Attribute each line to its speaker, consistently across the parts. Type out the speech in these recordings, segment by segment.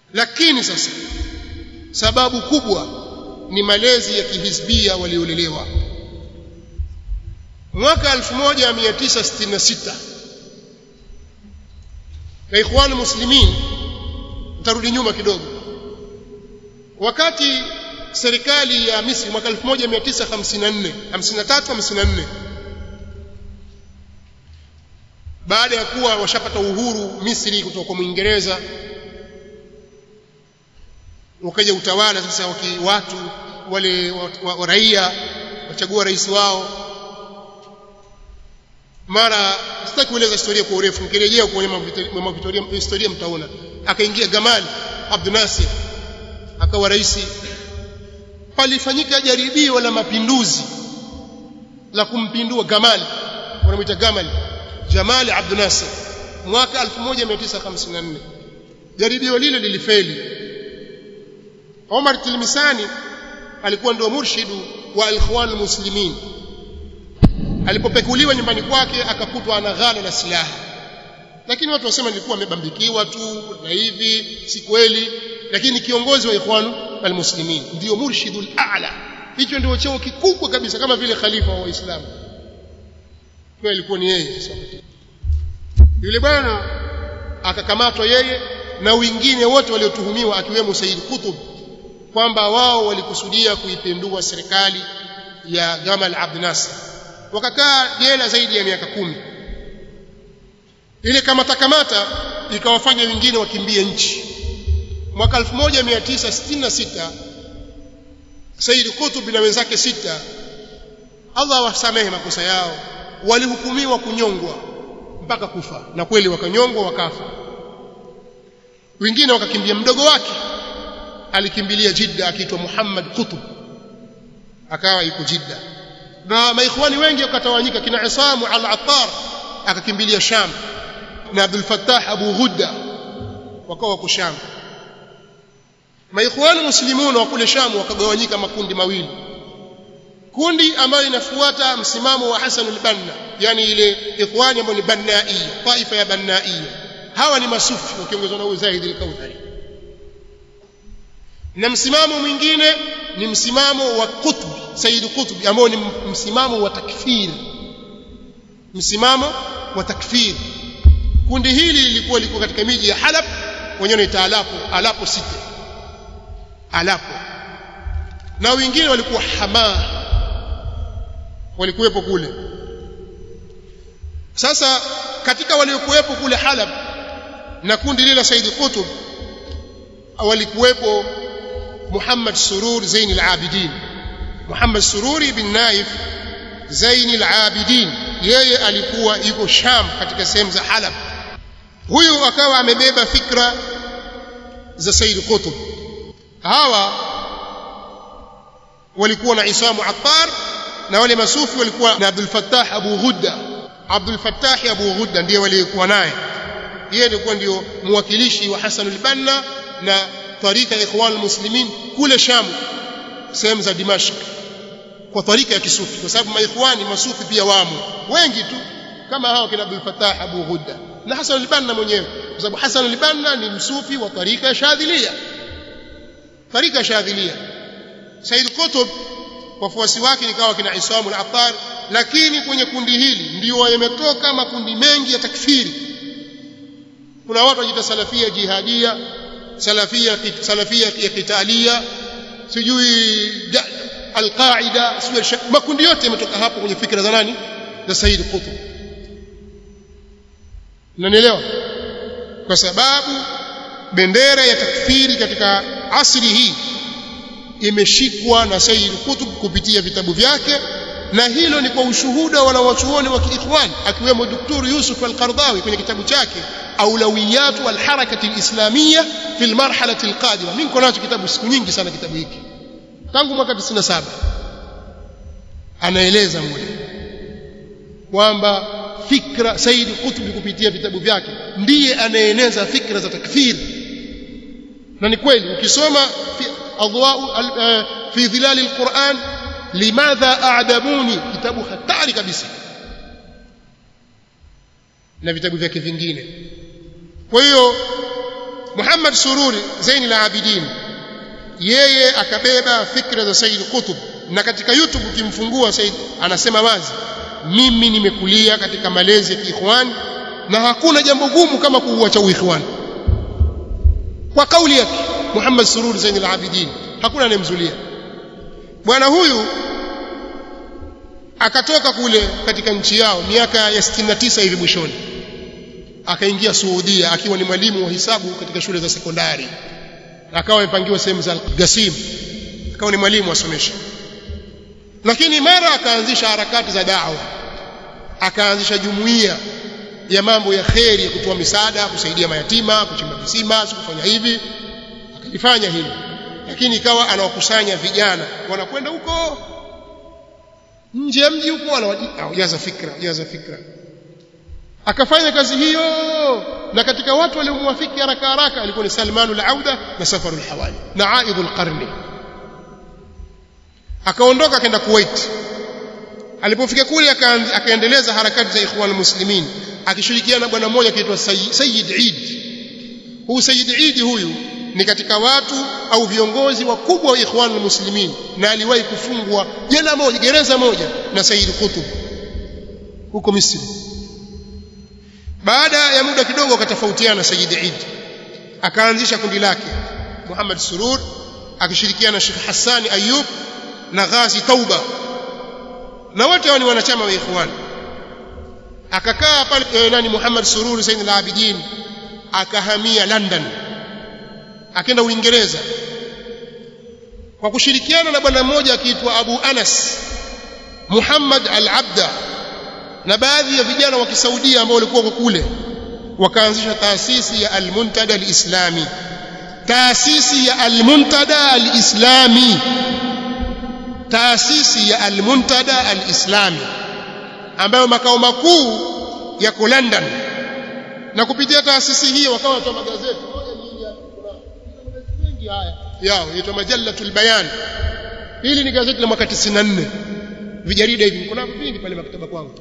Speaker 1: lakini sasa sababu kubwa ni malezi ya kihizbia waliolelewa mwaka 1966 na ikhwan muslimin tarudi nyuma kidogo wakati serikali ya Misri mwaka 1954 53 54 baada ya kuwa washapata uhuru Misri kutoka kwa Mwingereza ukaja utawala sasa waki watu wale wa, wa, wa raia wachagua rais wao mara sitaki kueleza historia kwa urefu mkirejea kwenye mambo historia mtaona akaingia Gamal Abdel Nasser akawa rais palifanyika jaribio la mapinduzi la kumpindua Gamal wanamuita Gamal Jamal Abdel Nasser mwaka 1954 jaribio lile lilifeli Omar Tilmisani alikuwa ndio murshidu wa Ikhwan Muslimin alipopekuliwa nyumbani kwake akakutwa ana ghala la silaha lakini watu wasema nilikuwa amebambikiwa tu na hivi si kweli lakini kiongozi wa Ikhwan al-Muslimin ndio murshidul a'la hicho ndio cheo kikubwa kabisa kama vile khalifa wa Waislamu kwa ilikuwa ni yeye sasa yule bwana akakamatwa yeye na wengine wote waliotuhumiwa akiwemo Said Qutb kwamba wao walikusudia kuipindua serikali ya Gamal Abdel Nasser wakakaa jela zaidi ya miaka kumi ile kamata kamata ikawafanya wengine wakimbie nchi mwaka 1966 Said Qutb na wenzake sita Allah wasamehe makosa yao walihukumiwa kunyongwa mpaka kufa na kweli wakanyongwa wakafa wengine wakakimbia mdogo wake alikimbilia Jidda akiitwa Muhammad Qutb akawa yuko Jidda na maikhwani wengi wakatawanyika kina Isamu al-Attar akakimbilia Sham na Abdul Fattah Abu Ghudda wakawa wako Sham maikhwani muslimun wa kule Sham wakagawanyika makundi mawili kundi ambalo linafuata msimamo wa Hassan al-Banna yani ile ikhwani ambao ni Bannai taifa ya Bannai hawa ni masufi wakiongozwa na Uzaid al-Kauthari na msimamo mwingine ni msimamo wa Qutb Said Qutb ambao ni msimamo wa takfir msimamo wa takfir kundi hili lilikuwa liko katika miji ya Halab wenyewe wanaita Alapo Alapo City Alapo na wengine walikuwa Hamaa walikuwepo kule sasa katika waliokuwepo kule Halab na kundi lile la Said Qutb walikuwepo Muhammad Surur Zain al-Abidin Muhammad Sururi bin Naif Zain al-Abidin yeye alikuwa yuko Sham katika sehemu za Halab huyu akawa amebeba fikra za Said Qutb hawa walikuwa na Isamu Attar na wale masufi walikuwa na Abdul Fattah Abu Ghudda Abdul Fattah Abu Ghudda ndiye walikuwa naye yeye alikuwa ndio mwakilishi wa Hassan al-Banna na tarika ya Ikhwan al-Muslimin kule Sham sehemu za Dimashq kwa tarika ya kisufi kwa sababu maikhwani masufi pia wamo wengi tu kama hao kina Abdul Fattah Abu Ghudda na Hassan al-Banna mwenyewe kwa sababu Hassan al-Banna ni msufi wa tarika ya Shadhilia tarika ya Shadhilia Said Qutb wafuasi wake nikawa kina Isam al-Attar lakini kwenye kundi hili ndio yametoka makundi mengi ya takfiri kuna watu wajita salafia jihadia salafia salafia ya kitalia sijui alqaida sijui makundi yote yametoka hapo kwenye fikra za nani za Said Qutb unanielewa kwa sababu bendera ya takfiri katika asri hii imeshikwa na Said Qutb kupitia vitabu vyake na hilo ni kwa ushuhuda wanawachuoni wa kiikhwan akiwemo Dr. Yusuf al-Qardawi kwenye kitabu chake أولويات الحركة الإسلامية في المرحلة القادمة من كناcho kitabu siku nyingi sana kitabu hiki tangu mwaka 97 anaeleza mule kwamba fikra Said Qutb kupitia vitabu vyake ndiye anaeneza fikra za takfir na ni kweli ukisoma fi adwa fi dhilal alquran limadha a'dabuni kitabu hatari kabisa na vitabu vyake vingine kwa hiyo Muhammad Sururi Zaini la Abidin yeye akabeba fikra za Said Qutb na katika YouTube ukimfungua Said anasema wazi mimi nimekulia katika malezi ya kiikhwan na hakuna jambo gumu kama kuuacha uikhwan kwa kauli yake Muhammad Surur Zain al-Abidin hakuna anemzulia bwana huyu akatoka kule katika nchi yao miaka ya 69 hivi mwishoni akaingia Saudia akiwa ni mwalimu wa hisabu katika shule za sekondari akawa amepangiwa sehemu za Gasim akawa ni mwalimu asomesha lakini mara akaanzisha harakati za da'wa akaanzisha jumuiya ya mambo ya kheri ya kutoa misaada kusaidia mayatima kuchimba visima kufanya hivi akalifanya hili lakini ikawa anawakusanya vijana wanakwenda huko nje ya mji huko anawajaza fikra jaza fikra akafanya kazi hiyo na katika watu waliomwafiki haraka haraka alikuwa ni Salman al-Auda na Safar al-Hawali na Aid al-Qarni akaondoka akaenda Kuwait alipofika kule akaendeleza harakati za ikhwan muslimin akishirikiana na bwana mmoja akiitwa Sayyid Eid huyu Sayyid Eid huyu ni katika watu au viongozi wakubwa wa ikhwan muslimin na aliwahi kufungwa jela moja gereza moja na Sayyid Qutb huko Misri baada ya muda kidogo akatofautiana Sayyid Eid akaanzisha kundi lake Muhammad Surur akishirikiana na Sheikh Hassani Ayub na Ghazi Tauba na wote hao ni wanachama wa ikhwan akakaa pale eh, nani Muhammad Sururi Said al-Abidin akahamia London akaenda Uingereza kwa kushirikiana na bwana mmoja akiitwa Abu Anas Muhammad al-Abda na baadhi ya vijana wa Kisaudia ambao walikuwa kule wakaanzisha taasisi ya Al-Muntada al-Islami taasisi ya Al-Muntada al-Islami taasisi ya Al-Muntada Al-Islami ambayo makao makuu yako London na kupitia taasisi hiyo wakawa watoa magazeti mengi haya yao inaitwa Majallatul Bayan hili ni gazeti la mwaka 94 vijarida hivi kuna vingi pale maktaba kwangu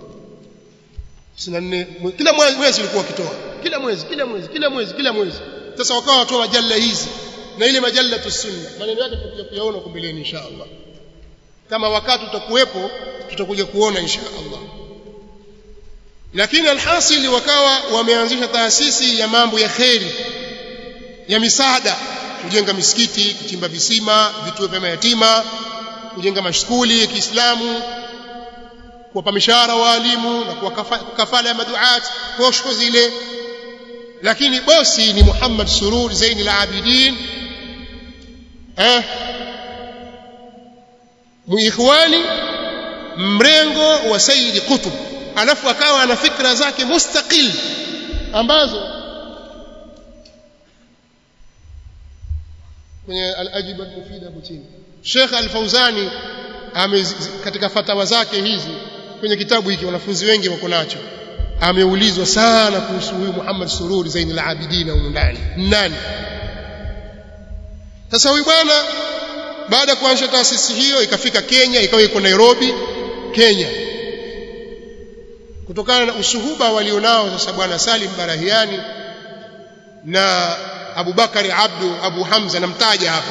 Speaker 1: 94 kila mwezi ulikuwa ukitoa kila mwezi kila mwezi kila mwezi kila mwezi sasa wakawa watoa majalla hizi na ile majallatu sunna maneno yake tutakuja kuyaona huko mbeleni insha Allah kama wakati utakuwepo tutakuja kuona insha Allah lakini alhasili wakawa wameanzisha taasisi ya mambo ya kheri ya misaada kujenga misikiti kuchimba visima vituo vya mayatima kujenga mashukuli ya Kiislamu kuwapa mishahara waalimu na kuwa kafala ya maduat posho zile lakini bosi ni Muhammad Surur Zain al-Abidin eh muikhwani mrengo wa Sayyid Qutb alafu akawa ana fikra zake mustaqil ambazo kwenye al-ajiba al-mufida hapo chini Sheikh Al-Fauzani katika fatawa zake hizi kwenye kitabu hiki wanafunzi wengi wako nacho ameulizwa sana kuhusu huyu Muhammad Sururi Zain al-Abidin huko ndani nani sasa huyu bwana baada ya kuanzisha taasisi hiyo ikafika Kenya ikawa iko Nairobi Kenya kutokana na usuhuba walionao sasa bwana Salim Barahiani na Abu Bakari Abdu Abu Hamza namtaja hapa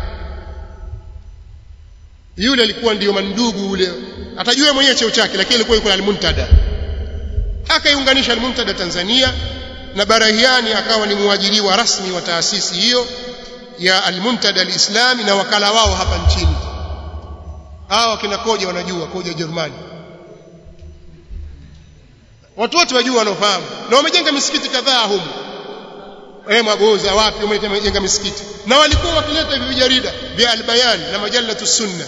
Speaker 1: yule alikuwa ndiyo mandugu ule atajua mwenyewe cheo chake lakini alikuwa yuko al-Muntada akaiunganisha al-Muntada Tanzania na Barahiani akawa ni muajiriwa rasmi wa taasisi hiyo ya al-Muntada al-Islami na wakala wao hapa nchini hawa kina koja wanajua koja Jerumani watu wote wajua wanaofahamu na wamejenga misikiti kadhaa humu eh magoza wapi wamejenga misikiti na walikuwa wakileta hivi vijarida vya al-Bayan na majallatu sunna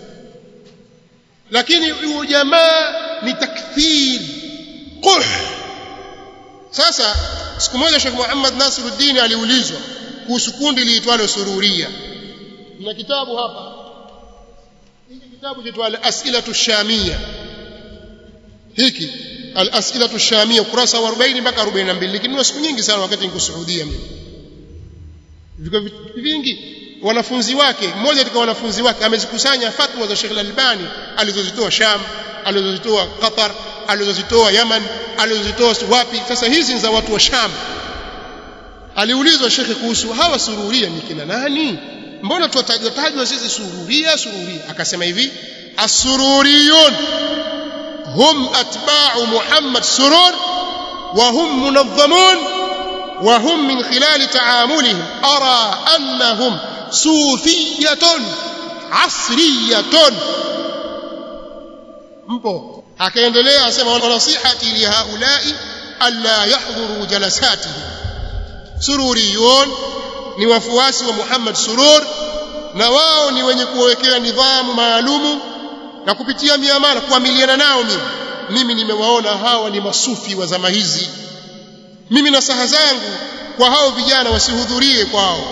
Speaker 1: lakini huyu jamaa ni takthir quh sasa siku moja Sheikh Muhammad Nasiruddin aliulizwa kuhusu kundi liitwalo Sururia na kitabu hapa hiki kitabu chaitwa al-As'ilatu Shamia hiki al-As'ilatu Shamia ukurasa wa 40 mpaka 42 lakini siku nyingi sana wakati niko Saudia mimi viko vingi wanafunzi wake mmoja katika wanafunzi wake amezikusanya fatwa za Sheikh Al-Albani alizozitoa Sham alizozitoa Qatar alizozitoa Yaman alizozitoa wapi sasa hizi ni za watu wa Sham aliulizwa shekhe kuhusu hawa sururia ni kina nani mbona tuwatajwa tajwa sisi sururia sururia akasema hivi asururiyun hum atba'u muhammad surur wa hum munazzamun wa hum min khilal ta'amulihim ara annahum sufiyatun asriyatun mpo akaendelea asema nasihati li haulai alla yahdhuru jalasatihi sururiyun ni wafuasi wa Muhammad Surur na wao ni wenye kuwekea nidhamu maalumu na kupitia miamala kuamiliana nao mimi mimi nimewaona hawa ni masufi wa zama hizi mimi na saha zangu kwa hao vijana wasihudhurie kwao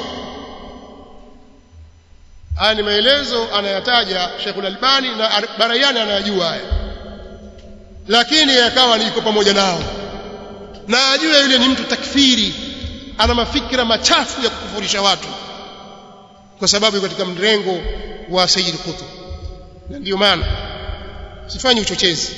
Speaker 1: haya ni maelezo anayataja Sheikhul Albani na Barayani anayajua haya lakini yakawa niko pamoja nao na ajue yule ni mtu takfiri ana mafikira machafu ya kukufurisha watu kwa sababu katika mrengo wa Sayyid Qutb na ndio maana sifanyi uchochezi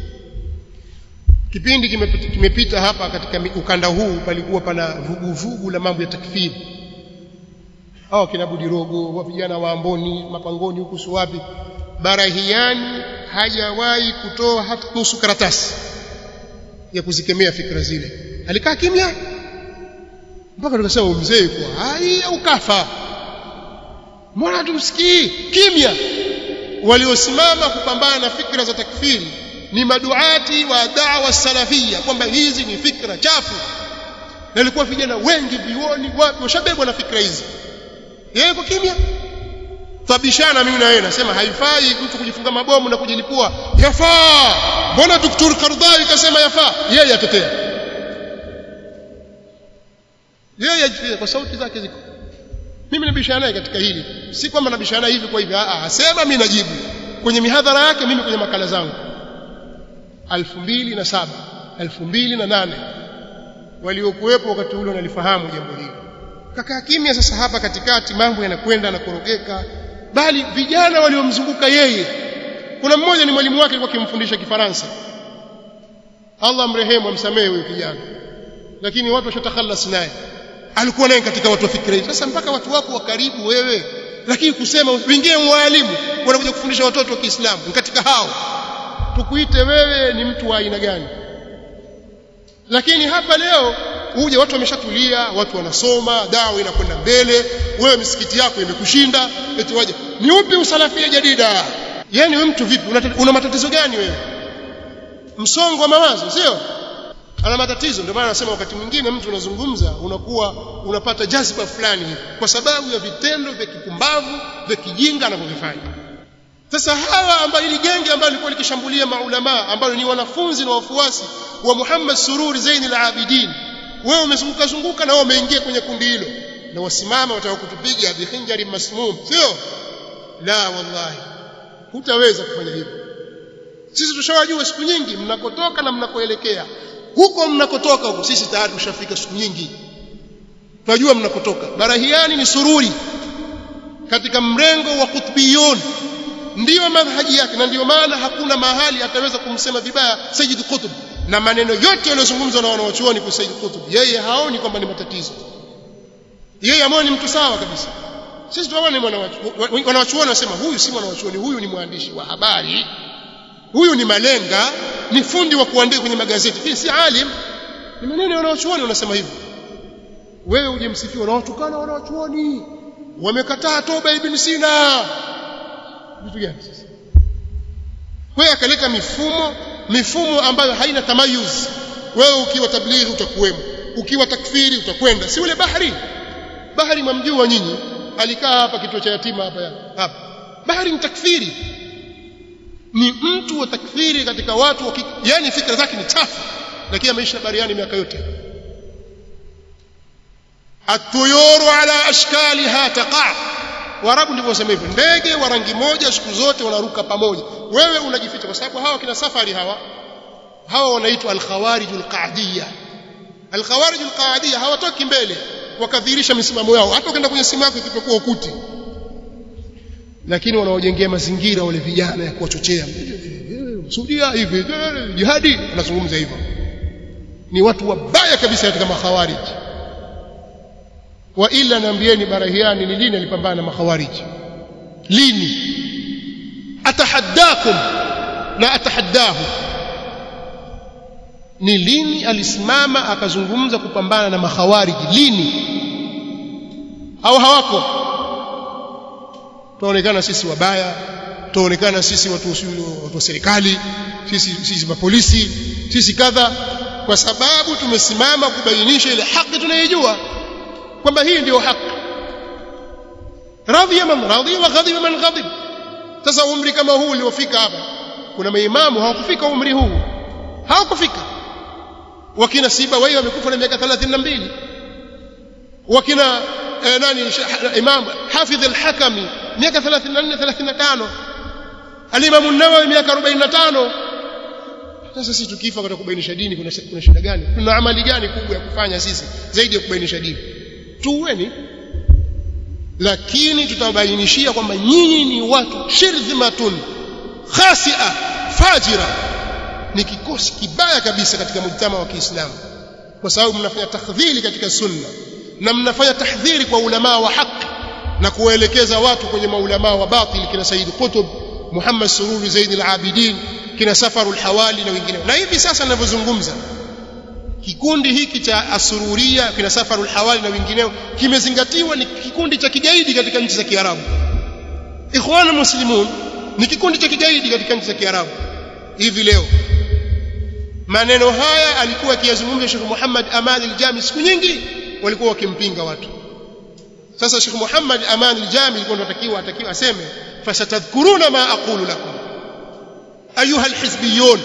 Speaker 1: kipindi kimepita, kimepita hapa katika ukanda huu palikuwa pana vuguvugu la mambo ya takfiri hao kina Budirogo wa vijana wa Amboni mapangoni huku si wapi Barahiani hajawahi kutoa hata nusu karatasi ya kuzikemea fikra zile alikaa kimya mpaka tukasema mzee kwa hai au kafa mbona tumsikii kimya waliosimama kupambana na fikra za takfiri ni maduati wa da'wa salafia kwamba hizi ni fikra chafu na ilikuwa vijana wengi vioni wapi washabebwa na fikra hizi yeye kwa kimya tabishana mimi na yeye nasema haifai mtu kujifunga mabomu na kujilipua yafaa mbona Dr. Kardai kasema yafaa yeye atetea yeye ajifiche kwa sauti zake ziko mimi nabishana naye katika hili si kwamba nabishana hivi kwa hivi a asema mimi najibu kwenye mihadhara yake mimi kwenye makala zangu 2007 2008 waliokuwepo wakati ule wanalifahamu jambo hili kakaa kimya sasa hapa katikati mambo yanakwenda na kurogeka bali vijana waliomzunguka yeye kuna mmoja ni mwalimu wake alikuwa akimfundisha kifaransa Allah mrehemu amsamehe huyo kijana lakini watu washatakhalas naye alikuwa naye katika watu wa fikra hizi sasa mpaka watu wako wa karibu wewe lakini kusema wengine mwalimu wanakuja kufundisha watoto wa Kiislamu katika hao tukuite wewe ni mtu wa aina gani lakini hapa leo uje watu wameshatulia watu wanasoma dawa inakwenda mbele wewe misikiti yako imekushinda eti waje ni upi usalafia jadida yani wewe mtu vipi una, una matatizo gani wewe msongo wa mawazo sio ana matatizo ndio maana nasema wakati mwingine mtu unazungumza unakuwa unapata jazba fulani kwa sababu ya vitendo vya kipumbavu vya kijinga anavyovifanya sasa hawa ambao ili genge ambalo lilikuwa likishambulia maulama ambao ni wanafunzi na wafuasi wa Muhammad Sururi Zain al-Abidin wewe umezunguka zunguka na wewe umeingia kwenye kundi hilo na wasimama wataka kutupiga bihinjari masmum sio la wallahi hutaweza kufanya hivyo sisi tushawajua siku nyingi mnakotoka na mnakoelekea huko mnakotoka huko sisi tayari tushafika siku nyingi tunajua mnakotoka barahiani ni sururi katika mrengo wa kutbiyun ndiyo madhaji yake na ndiyo maana hakuna mahali ataweza kumsema vibaya Sayyid Qutb na maneno yote yaliyozungumzwa na wanawachuoni kwa Sayyid Qutb yeye haoni kwamba ni matatizo yeye amoni mtu sawa kabisa sisi tunaona wanawachuoni wanasema huyu si mwanawachuoni huyu ni mwandishi wa habari huyu ni malenga ni fundi wa kuandika kwenye magazeti hii si alim ni maneno ya wanawachuoni wanasema hivyo wewe uje msifiwa na watukana wanawachuoni wamekataa toba ibn Sina vitu gani sasa wewe akaleta mifumo mifumo ambayo haina tamayuz wewe ukiwa tablighi utakuwemo ukiwa takfiri utakwenda si ule bahari bahari mwamjua nyinyi alikaa hapa kituo cha yatima hapa hapa bahari ni takfiri ni mtu wa takfiri katika watu wa yani fikra zake ni chafu lakini ameisha bariani miaka yote atuyuru ala ashkaliha taqa warabu ndivyo wasema hivyo ndege wa rangi moja siku zote wanaruka pamoja wewe unajificha kwa sababu hawa kina safari hawa hawa wanaitwa al-khawarij al-qa'diyya al-khawarij al-qa'diyya hawatoki mbele wakadhihirisha misimamo yao hata ukienda kwenye simu yako ikipokuwa ukuti lakini wanaojengea mazingira wale vijana ya kuwachochea Saudia hivi jihadi anazungumza hivyo ni watu wabaya kabisa katika makhawarij wa ila naambieni barahiani ni lini alipambana na makhawariji lini atahaddakum na atahaddahu ni lini alisimama akazungumza kupambana na makhawariji lini au hawako tunaonekana sisi wabaya tunaonekana sisi watu watu wa serikali sisi sisi mapolisi sisi kadha kwa sababu tumesimama kubainisha ile haki tunayojua kwamba hii ndio haki radhiya man radhiya wa ghadiba man ghadib sasa umri kama huu uliofika hapa kuna maimamu hawakufika umri huu hawakufika wakina siba wao wamekufa na miaka 32 wakina eh, nani imam hafidh al-hakami miaka 34 35 al-imam an-nawawi miaka 45 sasa sisi tukifa kwa kubainisha dini kuna kuna shida gani kuna amali gani kubwa ya kufanya sisi zaidi ya kubainisha dini tuweni lakini tutabainishia kwamba nyinyi ni watu shirdhimatun khasia fajira ni kikosi kibaya kabisa katika mujtama wa Kiislamu kwa sababu mnafanya takdhili katika sunna na mnafanya tahdhiri kwa ulama wa haki na kuwaelekeza watu kwenye maulama wa batil kina Said Qutb Muhammad Sururi Zaid al-Abidin kina Safarul Hawali na wengine na hivi sasa ninavyozungumza kikundi hiki cha asururia kina Safarul Hawali na wengineo kimezingatiwa ni kikundi cha kigaidi katika nchi za Kiarabu Ikhwan Muslimun ni kikundi cha kigaidi katika nchi za Kiarabu hivi leo maneno haya alikuwa akiyazungumza Sheikh Muhammad Aman al-Jami siku nyingi walikuwa wakimpinga watu sasa Sheikh Muhammad Aman al-Jami alikuwa anatakiwa atakiwa aseme fasatadhkuruna ma aqulu lakum ayuha alhizbiyun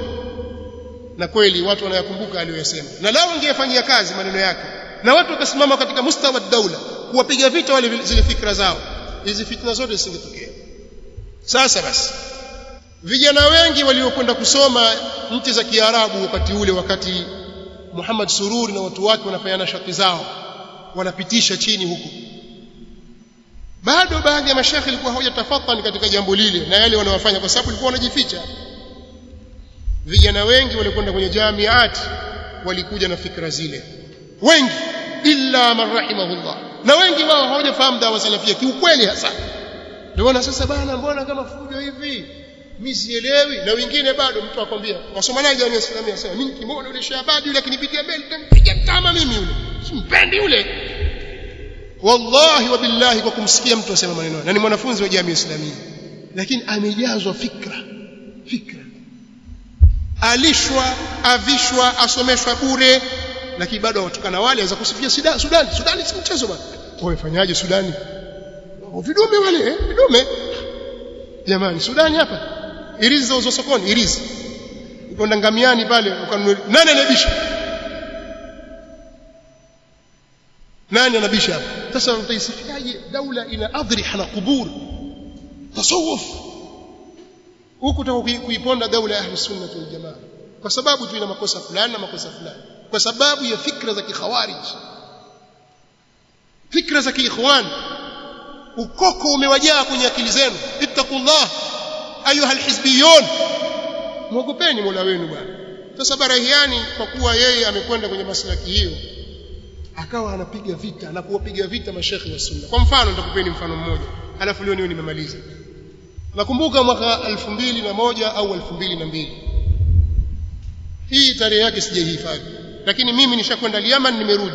Speaker 1: na kweli watu wanayakumbuka aliyosema na lao ingefanyia kazi maneno yake na watu wakasimama katika mustawa daula kuwapiga vita wale zile fikra zao hizi fitna zote zisingetokea sasa basi vijana wengi waliokwenda kusoma nchi za Kiarabu wakati ule wakati Muhammad Sururi na watu wake wanafanya shati zao wanapitisha chini huku bado baadhi ya mashekhi ilikuwa hawajatafatani katika jambo lile na yale wanawafanya kwa sababu ilikuwa wanajificha vijana wengi walikwenda kwenye jamiat walikuja na fikra zile wengi illa man rahimahullah na wengi wao hawajafahamu dawa salafia kiukweli hasa ndio sasa bana mbona kama fujo hivi mimi sielewi na wengine bado mtu akwambia wasomanaji wa Islamia sema mimi kimona yule shabadi yule akinipigia mbele nitampiga kama mimi yule simpendi yule wallahi wa billahi kwa kumsikia mtu asema maneno na ni mwanafunzi wa jamii islamia lakini amejazwa fikra fikra alishwa avishwa asomeshwa bure lakini bado watukana wale aweza kusifia Sudan Sudan Sudan si mchezo bwana wamefanyaje Sudani vidume wale eh vidume jamani Sudani hapa irizi zauzwa sokoni irizi ukwenda ngamiani pale ukanunua nani anabisha nani anabisha hapa sasa utaisifiaje daula ina adriha na kubur tasawuf huku utaka kuiponda daula ya ahlusunna wal jamaa kwa sababu tu ina makosa fulani na makosa fulani kwa sababu ya fikra za kikhawarij fikra za kiikhwan ukoko umewajaa kwenye akili zenu ittaqullah ayuha alhizbiyun mwogopeni mola wenu bwana sasa barahiani kwa kuwa yeye amekwenda kwenye maslaki hiyo akawa anapiga vita na kuwapiga vita mashekhi wa sunna kwa mfano nitakupeni mfano mmoja alafu leo niwe nimemaliza nakumbuka mwaka 2001 au 2002 hii tarehe yake sijaihifadhi lakini mimi nishakwenda Yemen nimerudi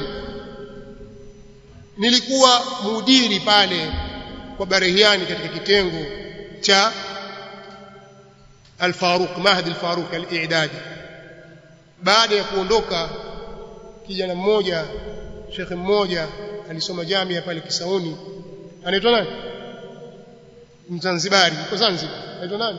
Speaker 1: nilikuwa mudiri pale kwa Barehiani katika kitengo cha Al-Faruq Mahdi Al-Faruq Al-I'dadi baada ya kuondoka kijana mmoja shekhe mmoja alisoma jamia pale Kisauni anaitwa nani Mzanzibari yuko Zanzibar anaitwa nani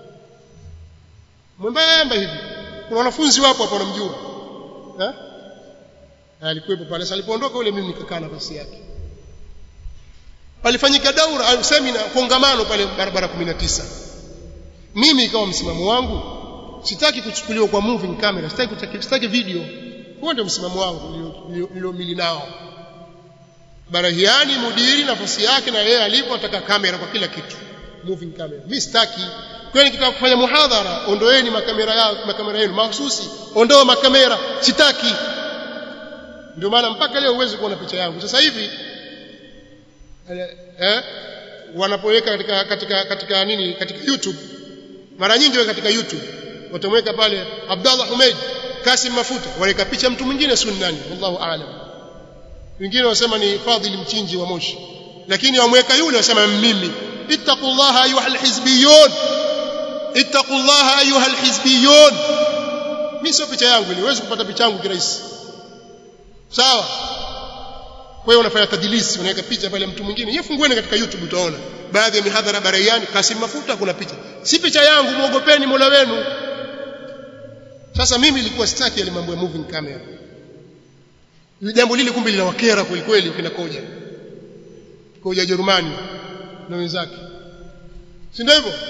Speaker 1: mwembamba hivi kuna wanafunzi wapo hapo wanamjua eh alikuwepo pale sasa alipoondoka yule mimi nikakaa nafasi yake palifanyika daura au semina kongamano pale barabara 19 mimi ikawa msimamo wangu sitaki kuchukuliwa kwa moving camera sitaki sitaki video huo ndio msimamo wangu niliomili nao Barahiani mudiri nafasi yake na yeye alipo ataka kamera kwa kila kitu moving camera mimi sitaki kwani nikitaka kufanya muhadhara ondoeni makamera yao makamera yenu mahususi ondoa makamera sitaki ndio maana mpaka leo huwezi kuona picha yangu sasa hivi eh wanapoweka katika katika katika nini katika YouTube mara nyingi weka katika YouTube watamweka pale Abdallah Humeid Kasim Mafuta waweka picha mtu mwingine sunnani wallahu aalam wengine wasema ni Fadhili Mchinji wa Moshi lakini wamweka yule wasema mimi ittaqullaha ayuha alhizbiyun ittaqullaha ayuha alhizbiyun mimi sio picha yangu ile huwezi kupata picha yangu kirahisi sawa kwa hiyo unafanya tadilisi unaweka picha pale mtu mwingine yeye fungueni katika YouTube utaona baadhi ya mihadhara baraiani Kasim Mafuta kuna picha si picha yangu muogopeni Mola wenu sasa mimi nilikuwa sitaki yale mambo ya moving camera jambo lile kumbe linawakera kweli kweli ukina koja koja Jerumani na wenzake si ndio hivyo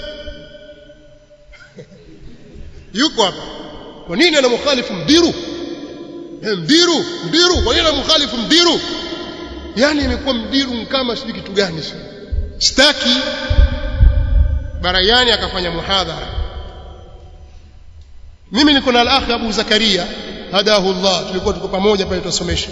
Speaker 1: yuko hapa kwa nini anamkhalifu mdiru mdiru mdiru kwa nini anamkhalifu mdiru yani imekuwa mdiru kama sijui kitu gani sitaki barayani akafanya muhadhara mimi niko na al-akhi Abu Zakaria hadahu Allah tulikuwa tuko pamoja pale tusomesha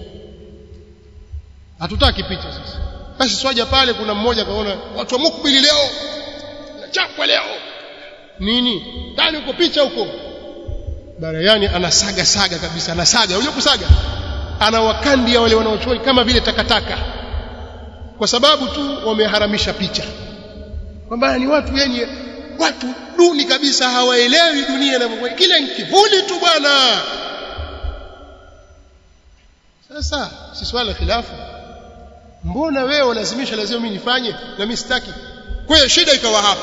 Speaker 1: hatutaki picha sasa basi swaja pale kuna mmoja kaona watu wa mukbili leo nachapwa leo nini ndani uko picha huko barayani anasaga saga kabisa anasaga unajua kusaga anawakandia wale wanaochoi kama vile takataka kwa sababu tu wameharamisha picha kwamba ni watu wenye watu duni kabisa hawaelewi dunia inavyokuwa kile kivuli tu bwana sasa si swala khilafu mbona wewe unalazimisha lazima mimi nifanye na mimi sitaki kwa hiyo shida ikawa hapo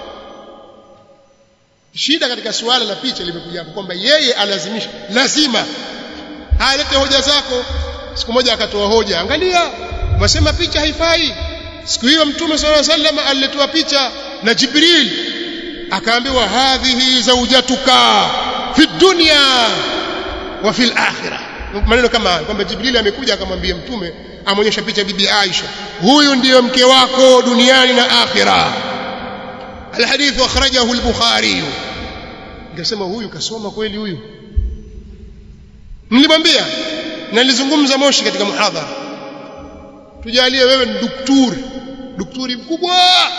Speaker 1: shida katika suala la picha limekuja hapo kwamba yeye alazimisha lazima alete hoja zako siku moja akatoa hoja angalia wasema picha haifai siku hiyo mtume sallallahu alaihi wasallam aliletwa picha na Jibril akaambiwa hadhihi zaujatuka fi dunya wa fil akhirah maneno kama hayo kwamba Jibril amekuja akamwambia mtume amonyesha picha bibi Aisha huyu ndiyo mke wako duniani na akhira alhadith akhrajahu al-bukhari nikasema huyu kasoma kweli huyu nilimwambia na nilizungumza moshi katika muhadhara tujalie wewe ni daktari daktari mkubwa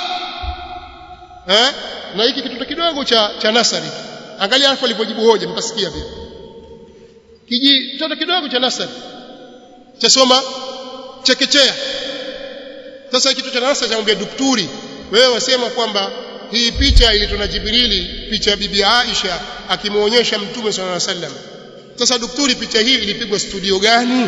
Speaker 1: eh na hiki kitu kidogo cha cha nasari angalia hapo alipojibu hoja mtasikia pia kiji toto kidogo cha nasari cha soma chekechea sasa kitu cha nasari chamwambia daktari wewe wasema kwamba hii picha ilitona Jibrili picha ya bibi Aisha akimuonyesha mtume sallallahu alaihi wasallam sasa daktari picha hii ilipigwa studio gani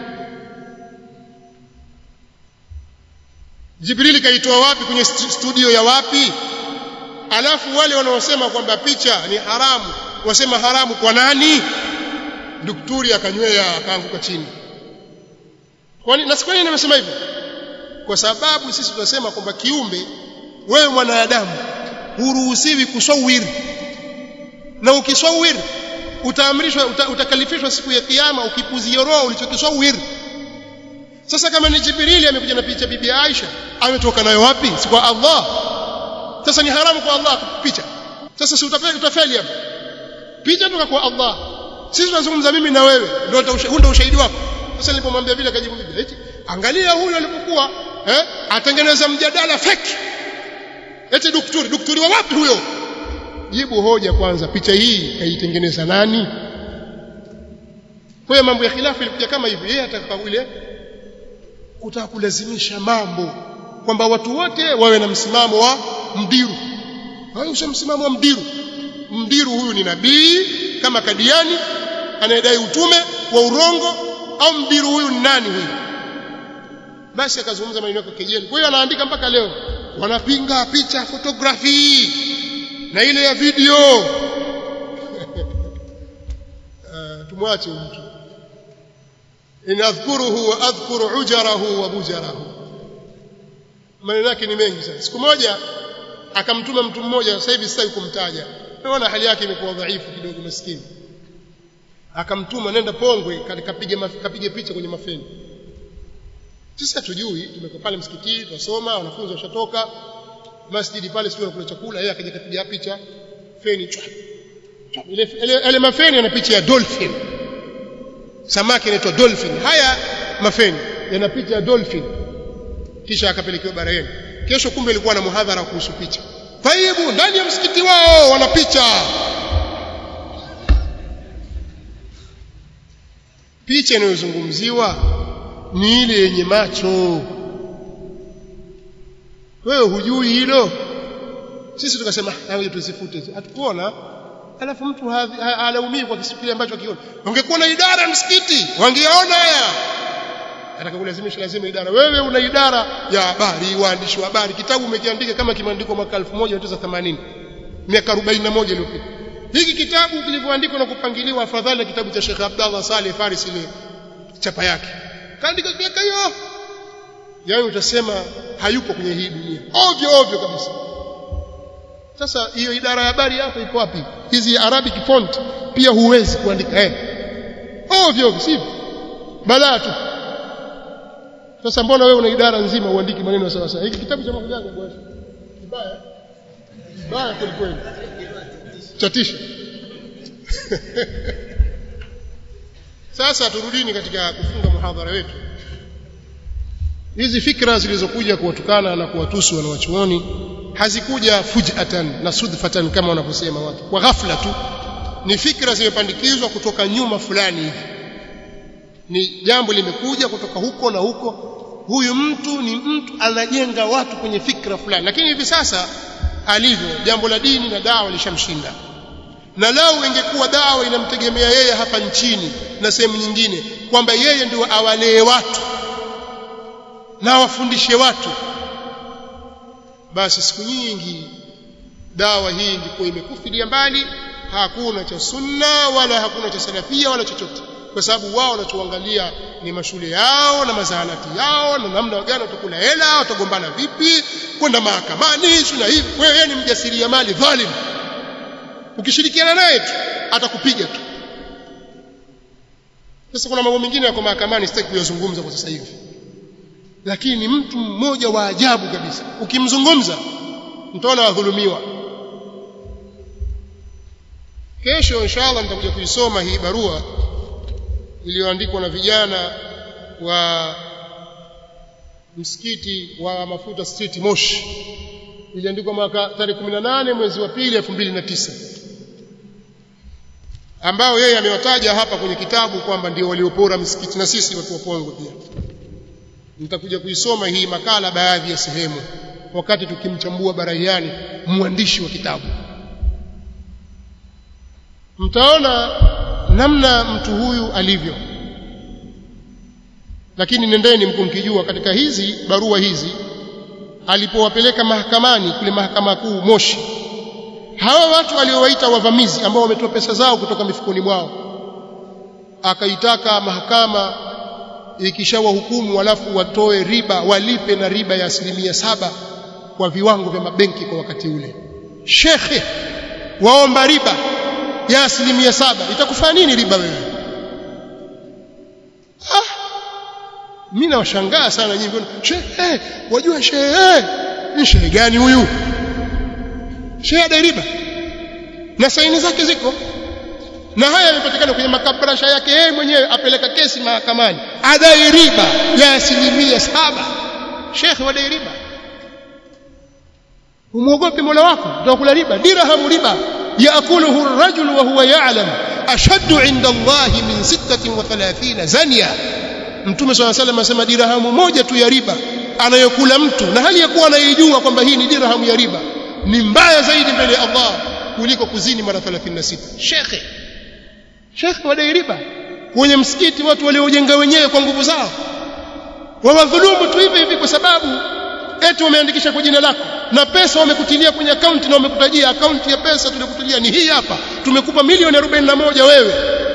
Speaker 1: Jibrili kaitoa wapi kwenye studio ya wapi alafu wale wanaosema kwamba picha ni haramu wasema haramu kwa nani daktari akanywea akaanguka chini kwani na sikwani nimesema hivyo kwa sababu sisi tunasema kwamba kiumbe wewe mwanadamu huruhusiwi kusawiri na ukisawiri utaamrishwa uta, utakalifishwa siku ya kiyama ukipuzia roho ulichokisawiri sasa kama ni Jibrili amekuja na picha bibi Aisha ametoka nayo wapi si kwa Allah sasa ni haramu kwa Allah picha sasa si utafeli utafeli hapo picha toka kwa Allah sisi tunazungumza mimi na wewe ndio ndio ushahidi wako sasa nilipomwambia vile akajibu bibi eti angalia huyu alipokuwa eh atengeneza mjadala fake eti daktari daktari wa wapi huyo jibu hoja kwanza picha hii kaitengeneza nani kwa mambo ya khilafu ilikuja kama hivi yeye ataka ile kutaka kulazimisha mambo kwamba watu wote wawe na msimamo wa mdiru hayo sio msimamo wa mdiru mdiru huyu ni nabii kama kadiani anayedai utume wa urongo au mdiru huyu ni nani huyu basi akazungumza maneno yake kejeli kwa hiyo anaandika mpaka leo wanapinga picha photography na ile ya video uh, tumwache mtu in adhkuruhu wa adhkuru ujarahu wa bujarahu maneno yake ni mengi sana siku moja akamtuma mtu mmoja sasa hivi sitaki kumtaja naona hali yake imekuwa dhaifu kidogo maskini akamtuma nenda Pongwe kapige kapige picha kwenye mafeni sisi hatujui tumeko pale msikitini tunasoma wanafunzi washatoka masjidi pale sio kula chakula yeye akaja kapiga picha feni chwa ile ile mafeni yana picha ya dolphin samaki anaitwa dolphin haya mafeni yana picha ya dolphin kisha akapelekewa barayeni kesho kumbe ilikuwa na muhadhara kuhusu picha taibu ndani ya msikiti wao wana picha picha inayozungumziwa ni ile yenye macho wewe hujui hilo sisi tukasema hayo tusifute hatukuona alafu mtu halaumii kwa kitu kile ambacho akiona ungekuwa na idara ya msikiti wangeona haya ataka kulazimisha lazima idara wewe una idara ya habari waandishi wa habari kitabu umekiandika kama kimeandikwa mwaka 1980 miaka 41 iliyopita hiki kitabu kilivyoandikwa na kupangiliwa afadhali na kitabu cha Sheikh Abdallah Saleh Faris ile chapa yake kaandika miaka hiyo yaani utasema hayupo kwenye hii dunia ovyo ovyo kabisa sasa hiyo idara ya habari yako iko wapi hizi arabic font pia huwezi kuandika eh ovyo ovyo sivyo balaa tu sasa mbona wewe una idara nzima uandiki maneno sawa sawa hiki kitabu cha makujaga bwana kibaya kibaya kweli kweli chatisha sasa turudini katika kufunga muhadhara wetu hizi fikra zilizokuja kuwatukana na kuwatusu wanawachuoni hazikuja fujatan na sudfatan kama wanavyosema watu kwa ghafla tu ni fikra zimepandikizwa kutoka nyuma fulani hivi ni jambo limekuja kutoka huko na huko huyu mtu ni mtu anajenga watu kwenye fikra fulani lakini hivi sasa alivyo jambo la dini na dawa lishamshinda na lao ingekuwa dawa inamtegemea yeye hapa nchini na sehemu nyingine kwamba yeye ndio awalee watu na awafundishe watu basi siku nyingi dawa hii ingekuwa imekufilia mbali hakuna cha sunna wala hakuna cha salafia wala chochote kwa sababu wao wanachoangalia ni mashule yao na mazahanati yao na namna gani watakula hela watagombana vipi kwenda mahakamani na hivi wewe ni mjasiriamali dhalim ukishirikiana naye tu atakupiga tu sasa kuna mambo mengine yako mahakamani sitaki kuyazungumza kwa sasa hivi lakini ni mtu mmoja wa ajabu kabisa ukimzungumza mtaona wadhulumiwa kesho inshallah nitakuja kuisoma hii barua iliyoandikwa na vijana wa msikiti wa mafuta street Moshi iliandikwa mwaka tarehe 18 mwezi wa pili 2009 ambao yeye amewataja hapa kwenye kitabu kwamba ndio waliopora msikiti na sisi watu wa Pongwe pia nitakuja kuisoma hii makala baadhi ya sehemu wakati tukimchambua Baraiani mwandishi wa kitabu mtaona namna mtu huyu alivyo lakini nendeni mkumkijua katika hizi barua hizi alipowapeleka mahakamani kule mahakama kuu Moshi hawa watu waliowaita wavamizi ambao wametoa pesa zao kutoka mifukoni mwao akaitaka mahakama ikishawahukumu alafu watoe riba walipe na riba ya asilimia saba kwa viwango vya mabenki kwa wakati ule shekhe waomba riba ya asilimia saba itakufanya nini riba wewe ah mimi nawashangaa sana nyinyi shehe wajua shehe ni shehe gani huyu shehe adai riba na saini zake ziko na haya yamepatikana kwenye makabrasha yake yeye mwenyewe apeleka kesi mahakamani adai riba ya asilimia saba shekhe wadai riba umwogope mola wako utakula riba dirham riba yaakuluhu ar-rajul wa huwa ya'lam ashaddu 'inda Allah min 36 zania mtume swalla salam anasema dirhamu moja tu ya riba anayokula mtu na hali ya kuwa anaijua kwamba hii ni dirhamu ya riba ni mbaya zaidi mbele ya Allah kuliko kuzini mara 36 shekhe shekhe wadai riba kwenye msikiti watu waliojenga wenyewe kwa nguvu zao wawadhulumu tu hivi hivi kwa sababu eti wameandikisha kwa jina lako na pesa wamekutilia kwenye akaunti na wamekutajia akaunti ya pesa tulikutilia ni hii hapa tumekupa milioni 41 wewe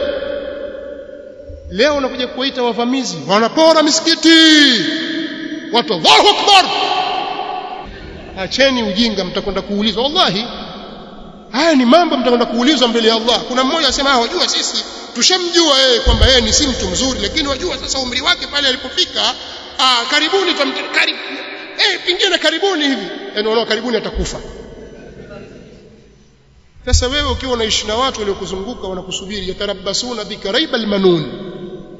Speaker 1: leo unakuja kuwaita wavamizi wanapora misikiti watu Allahu akbar acheni ujinga mtakwenda kuulizwa wallahi haya ni mambo mtakwenda kuulizwa mbele ya Allah kuna mmoja asema ah wajua sisi tushamjua yeye kwamba yeye ni si mtu mzuri lakini wajua sasa umri wake pale alipofika ah karibuni karibu eh pingine karibuni hivi yani wanaona karibuni atakufa sasa wewe ukiwa unaishi na watu waliokuzunguka wanakusubiri yatarabasuna bika raibal manun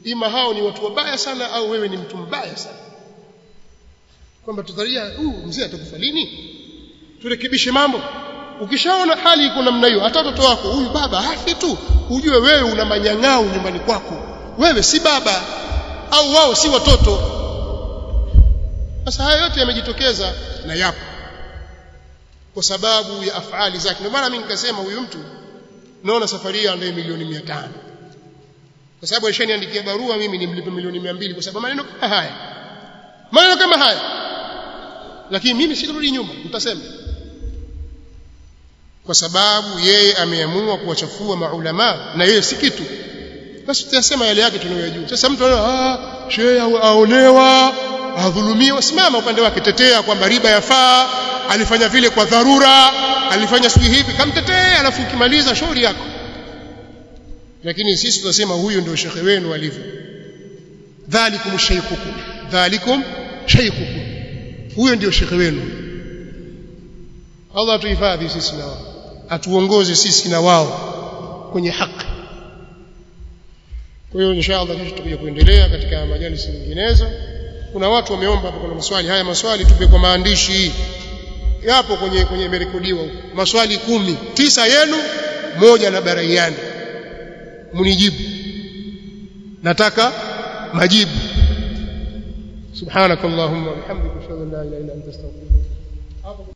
Speaker 1: ima hao ni watu wabaya sana au wewe ni mtu mbaya sana kwamba tudharia huyu mzee atakufa lini turekebishe mambo ukishaona hali iko namna hiyo hata watoto wako huyu baba hafi tu ujue wewe una manyang'au nyumbani kwako wewe si baba au wao si watoto sasa haya yote yamejitokeza na yapo kwa sababu ya afali zake ndio maana mimi nikasema huyu mtu naona safari hii andaye milioni 500 kwa sababu alishaniandikia barua mimi nimlipe milioni 200 kwa sababu maneno kama haya maneno kama haya lakini mimi sitarudi nyuma nitasema kwa sababu yeye ameamua kuwachafua maulama na yeye si kitu basi tutasema yale yake tunayojua sasa mtu anaona ah shehe aonewa adhulumiwa simama upande wake tetea kwamba riba yafaa alifanya vile kwa dharura alifanya siku hivi kamtetee alafu ukimaliza shauri yako lakini sisi tunasema huyu ndio shekhe wenu alivyo dhalikum shaykhukum dhalikum shaykhukum huyo ndio shekhe wenu Allah atuhifadhi sisi na wao atuongoze sisi na wao kwenye haki kwa hiyo inshallah kesho tutakuja kuendelea katika majalisi nyinginezo kuna watu wameomba hapo kuna maswali haya maswali tupe kwa maandishi yapo kwenye kwenye imerekodiwa maswali kumi tisa yenu moja na baraiani mnijibu nataka majibu subhanakallahumma wa bihamdika ashhadu an la ilaha illa anta astaghfiruka